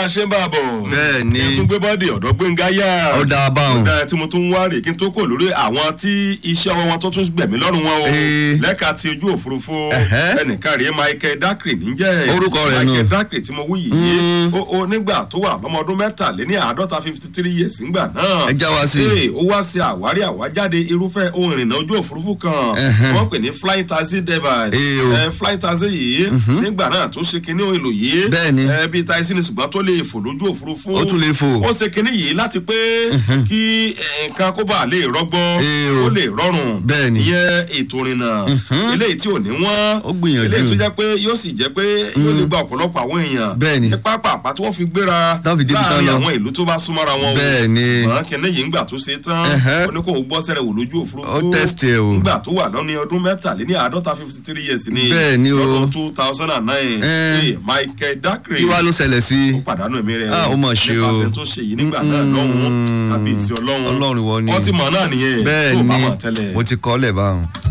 a ṣe ń bá a bọ̀. Bẹ́ẹ̀ ni. kí n tún gbé bọ́ọ̀dì ọ̀dọ́ gbẹ̀ngà yá. Ó dáa báwọn. Ó dáa tí mo tún wá rè kí n tó kò lórí àwọn tí iṣẹ́ ọwọ́ wọn tó tún gbẹ̀mí lọ́rùn wọn o. Ee. lẹ́ka ti ojú òfurufú. Ẹ̀hẹ́. ẹnìkan rèé Michael Dakri níjẹ́. Orúkọ rẹ̀ nù. Michael Dakri tí mo wí yìí. ó ó nígbà tó wà lọ́mọ ọdún mẹ́tàléní àádọ́ta fifty three years ńgbà náà. Ẹ já wa sí i. Ee, ó wá sí àwárí àwájáde irúfẹ́ ohun ìrìnnà ojú òfurufú kan. Ẹ̀hẹ́. wọ́n pè ní flying taxi device. Ee o. Ẹ, flying taxi yìí nígbà náà tó ṣe kinní èlò yìí. Bẹ́ẹ̀ni. ẹ bíi taxi ni ṣùgbọ́n tó lè fò lójú òfurufú. Ó tún lè fò. ó ṣe kinní yìí láti pé kí ẹ, nǹkan kó bá lè rọgbọ Ee o. ó lè rọrùn. Bẹ́ẹ̀ni. ìyẹn ètò ìrìnnà eléyìí tí ò ní wọ́n. Ó gbìyànjú. eléyìí tó jẹ́ pé yóò sì jẹ́ pé yóò lè gba ọ̀pọ̀lọpọ̀ àwọn èèyàn. Bẹ́ẹ̀ni. ní pápá àpá tí wọ́n fi gbéra Tán fi débi tán láàrin lọ. àwọn ìlú tó bá súnmọ́ra wọn. o. Bẹ́ẹ̀ni. ṣùgbọ́n kinní yìí ńgbà tó ṣe tán Ẹ̀hẹ́. ó ní kó o gbọ́ sẹ́rẹ̀ wò lójú òfurufú. Ó test ẹ o. nígbà tó wà lọ́ní ọdún mẹ́tàléní àádọ́ta fifty three years ni Bẹ́ẹ̀ni o. lọ́dún two thousand and nine Ẹ́. Michael Dakri kí wàá ló ṣẹlẹ̀ sí ó pàdánù ẹ̀mí rẹ̀ Ah, ó mà ṣe o. nípasẹ̀ tó ṣe yìí nígbà náà lọ́hùn-ún àbí ìsìn ọlọ́run Ọlọ́run ìwọ ni. wọ́n ti mọ̀ náà nìyẹn bẹ́ẹ̀ tó bá ni mọ̀ tẹ́lẹ̀. mo ti kọ́ lẹ̀ báwọn.